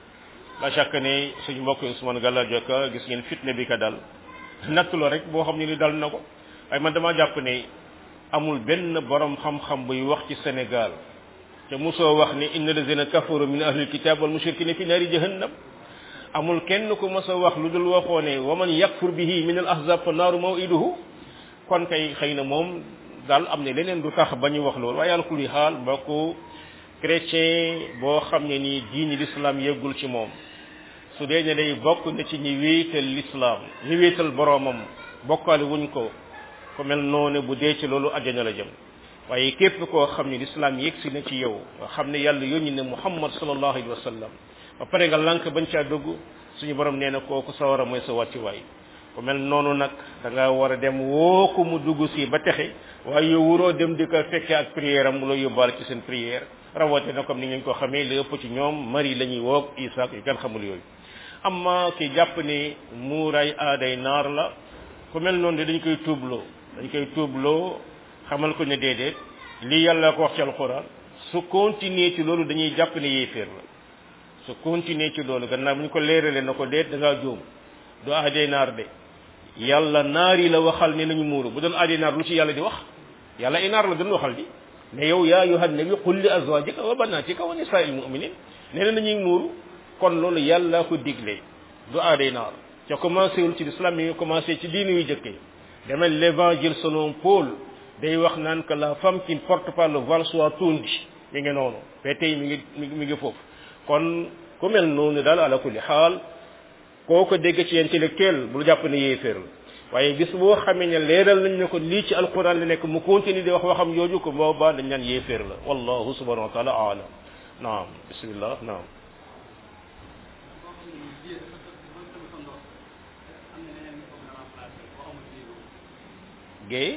la chaque ne suñu mbokk Ousmane Galla Jokka gis ngeen fitne bi ka dal natt la rek boo xam ne ni dal na ko waaye man dama jàpp ne amul benn borom xam-xam buy wax ci Sénégal te mosoo wax ni inna lazina kafaru min ahlil kitab wal mushrikina fi naari jahannam amul kenn ku mos a wax lu dul waxoo ne wa man yakfur bihi min al ahzab fa naaru mawiduhu kon kay xëy na moom daal am ne leneen du tax ba ñu wax loolu waaye yàlla kulli xaal mbokku chrétien boo xam ne nii diini l'islam yeggul ci moom su dee ne day bokk na ci ñi wéetal l'islam ñi wéetal boroomam bokkaale wuñ ko ku mel noonu bu dee ci loolu àjjana la jëm waaye képp koo xam ne l'islam yegsi na ci yow nga xam ne yàlla yónni ne muhammad sallallahu alayhi wa sallam ba pare nga lànk bañ caa dugg suñu borom nee na kooku sawara mooy sa wàccuwaay ku mel noonu nag da nga war a dem woo ko mu dugg si ba texe waaye yow wuroo dem di ko fekkee ak prière am mu la yóbbaale ci seen prière rawate na comme ni ngeen ko xamee li ëpp ci ñoom mari la ñuy woog isaak yu kenn xamul yooyu amma ki jàpp ni muuraay aaday naar la ku mel noonu de dañ koy tuubloo dañ koy tuubloo xamal ko ne déedéet lii yàlla ko wax ci alxuraan su continuer ci loolu dañuy jàpp ne yéeféer la su continuer ci loolu gannaaw bu ñu ko leeralee na ko déet da ngaa juum du aaday naar de yàlla naar yi la waxal ne nañu muuru bu doon aaday naar lu ci yàlla di wax yàlla ay naar la doon waxal di ne yow yaa ayyuhan nabi qul li azwajika wa banatika wa nisaa'il mu'minin nee na nañuy muuru kon loolu yàlla ko digle du aaday naar ca commencé wul ci l'islam mi ngi commencé ci diine yu jëkkee demal l'évangile selon Paul day wax naan que la femme qui ne porte pas le voile soit tondue mi ngi noonu ba tey mi ngi mi ngi foofu kon ku mel noonu daal ala kulli xaal koo ko dégg ci intellectuel bul jàpp ne yéeféer la waaye bis boo xamee ne leeral nañ ne ko lii ci alquran la nekk mu continue di wax waxam yooju ko boobaa dañ naan yéeféer la wallahu subhanahu wa taala aalam naam bismillah naam géey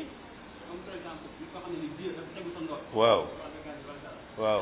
waaw waaw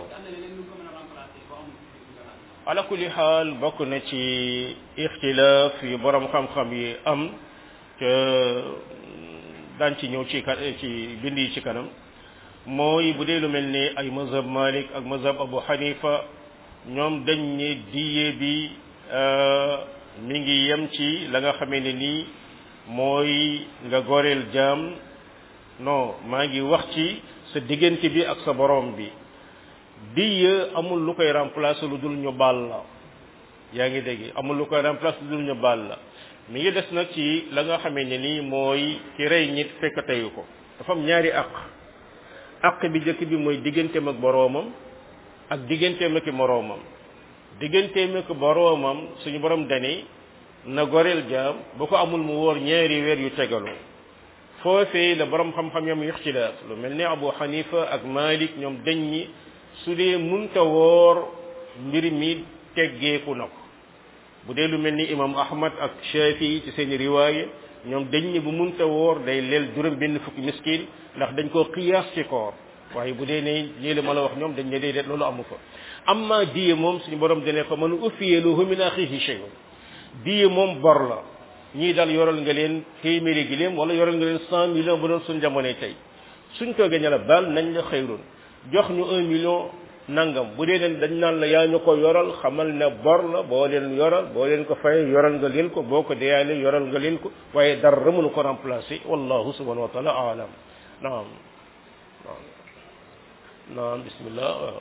ala kulli xaal bokk na ci ixtilaaf yu borom xam-xam yi am te daan ci ñëw ci ci bind yi ci kanam mooy bu dee lu mel ni ay mazhab malik ak mazhab abu xanifa ñoom dañ ne diye bi mi ngi yem ci la nga xamee ne nii mooy nga goreel jaam non maa ngi wax ci sa diggante bi ak sa borom bi diye amul lu koy remplacer lu dul ñu baal la yaa ngi dégg amul lu koy remplacer lu dul ñu baal la mi ngi des nag ci la nga xamee ne nii mooy ki rey nit fekk teyu ko dafa am ñaari àq àq bi njëkk bi mooy digganteem ak boroomam ak digganteem ak moroomam digganteem ak boroomam suñu borom dani na goreel jaam bu ko amul mu wóor ñaari weer yu tegaloo foofee la borom xam-xam yam ixtilaaf lu mel ni Abu Hanifa ak Malik ñoom dañ ñi su dee munta woor mbir mi teggeeku na ko bu dee lu mel ni imam Ahmad ak Shafi ci seen riwaaye ñoom dañ ñi bu munta woor day leel juróom benn fukki miskin ndax dañ koo qiyaas ci koor waaye bu dee ne lii la ma la wax ñoom dañ ne déedéet loolu amu fa amma diye moom suñu borom dane ko man ufiye lahu min axihi shay'un diye moom bor la ñii daal yoral nga leen téeméeri giléem wala yoral nga leen cent millions bu doon suñ jamonoy tey suñ toogee ne la baal nañ la xëyrun jox ñu un million nangam bu dee leen dañ naan la yaa ñu ko yoral xamal ne bor la boo leen yoral boo leen ko fay yoral nga leen ko boo ko deyaale yoral nga leen ko waaye dara mënu ko remplacer wallahu subhanahu wa taala alam naam naam naam bismillah waaw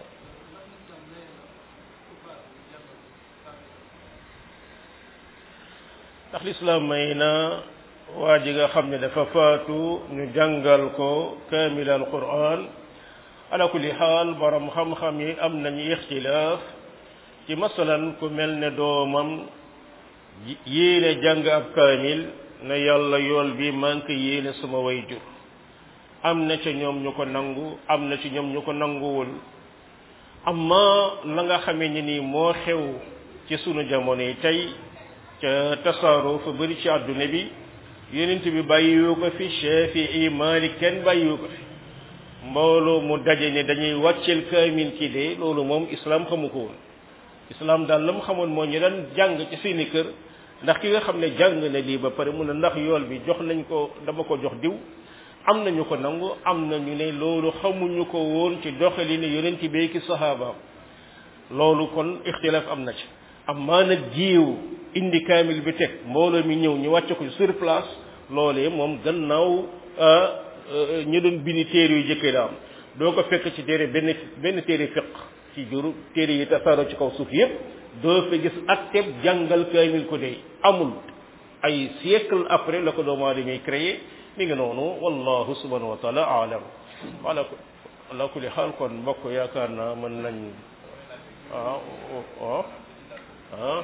ndax lislaam may na waa ji nga xam ne dafa faatu ñu jàngal ko kaamil al quran ala kulli xaal borom xam-xam yi am nañu ixtilaaf ci masalan ku mel ne doomam yéene jàng ab kaamil ne yàlla yool bi manque yéene suma way jur am na ca ñoom ñu ko nangu am na ci ñoom ñu ko nanguwul amma la nga xamee ni nii moo xew ci sunu jamono yi tey ca tasaaroo fa bëri ci àdduna bi yonent bi bàyyiwu ko fi Shafii Maalik kenn bàyyiwu ko fi mbooloo mu daje ne dañuy wàcceel kaamil ci de loolu moom islam xamu ko woon islam daal la mu xamoon moo ñu daan jàng ci seeni kër ndax ki nga xam ne jàng na lii ba pare mun a ndax yool bi jox nañ ko dama ko jox diw am nañu ko nangu am nañu ne loolu xamuñu ko woon ci doxali ne yonent bi ki saxaabaam loolu kon ixtilaaf am na ci amma nag jiw indi kaamil bi teg mbooloo mi ñëw ñu wàcce ko sur place loolee moom gannaaw ñu doon bindi téere yu jëkkee la am doo ko fekk ci téere benn benn téere fiq ci juru téere yi tasaaroo ci kaw suuf yépp doo fa gis atteb jàngal kaamil ko dey amul ay siècle après la ko doomu aadama yi créé mi ngi noonu wallahu subhanahu wa taala alam ala ala kulli xaal kon mbokk yaakaar naa mën nañ ah ah ah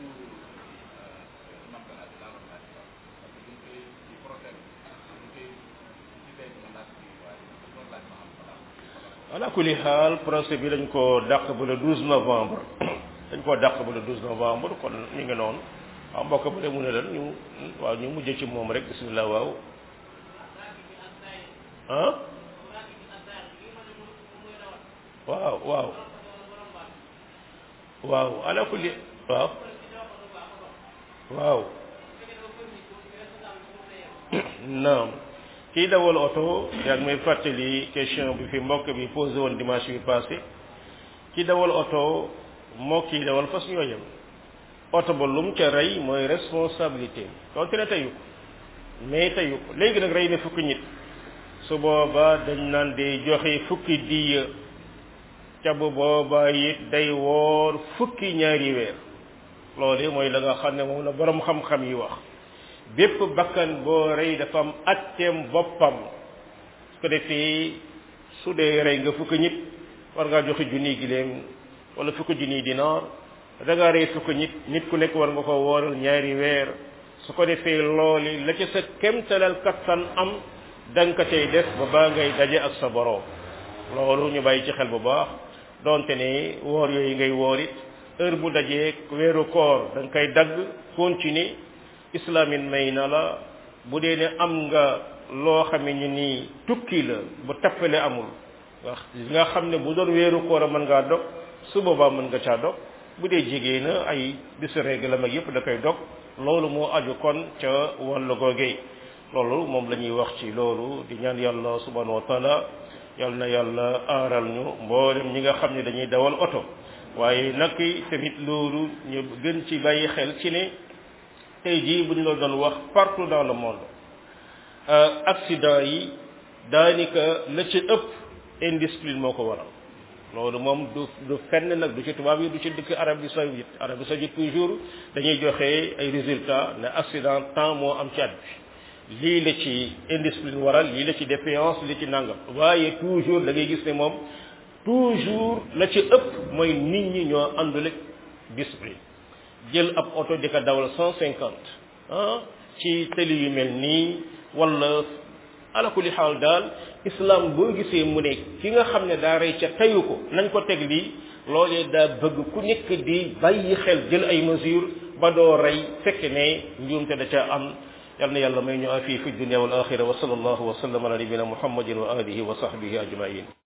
ala kulli xaal procès bi dañ ko dàq ba le 12 novembre dañ koo dàq ba le 12 novembre kon ñu ngi noonu waaw mbokk bu dee mu ne lan ñu waaw ñu mujj ci moom rek bismillah waaw ah waaw waaw waaw ala kulli waaw waaw naam kii dawal oto yaa ngi may fàttali question bi fi mbokk bi posé woon dimanche bi passé kii dawal oto moo kii dawal fas ñoo yem oto ba lum ca rey mooy responsabilité donte ne teyu ko mais teyu ko léegi nag rey na fukki nit su booba dañ naan day joxe fukki diya ca bu booba it day woor fukki ñaari weer loolu mooy la nga xam ne moom la borom xam-xam yi wax bépp bakkan boo rey dafa am atteem boppam su ko defee su dee rey nga fukki nit war ngaa joxe junniy giléem wala fukki junniy dinaar da ngaa rey fukki nit nit ku nekk war nga ko wooral ñaari weer su ko defee looli la ca sa kemtalal kattan am da nga ko cay def ba baa ngay daje ak sa boroom loolu ñu bàyyi ci xel bu baax donte ne woor yooyu ngay woor it heure bu dajee weeru koor da nga koy dagg continuer islamin may na la bu dee ne am nga loo xam ne nii tukki la bu tappale amul wax nga xam ne bu doon weeru koor a mën ngaa dog su boobaa mën nga caa dog bu dee jigéen na ay bisu règle mag yëpp da koy dog loolu moo aju kon ca wàllu googee loolu moom la ñuy wax ci loolu di ñaan yàlla subhanahu wa taala yal na yàlla aaral ñu mboolem ñi nga xam ne dañuy dawal oto waaye nag tamit loolu ñu gën ci bàyyi xel ci ne tey jii bu ñu la doon wax partout dans le monde accident yi daanaka la ci ëpp indiscipline moo ko waral loolu moom du du fenn nag du ci tubaab yi du ci dëkk Arabie saoudite Arabie saoudite toujours dañuy joxe ay résultats ne accident temps moo am ci at bi lii la ci indiscipline waral lii la ci défiance li ci nangam waaye toujours da ngay gis ne moom toujours la ci ëpp mooy nit ñi ñoo àndul ak discipline jël ab oto di ko dawal cent cinquante ah ci tëli yu mel nii wala ala kulli xaal daal islam boo gisee mu ne ki nga xam ne daa rey ca teyu ko nañ ko teg lii loolee daa bëgg ku nekk di bàyyi xel jël ay mesures ba doo rey fekk ne njuumte da ca am yal na yàlla may ñu afi fi dunia wal axira wa sallallahu wa sallam ala nabina muhammadin wa alihi wa sahbihi ajmain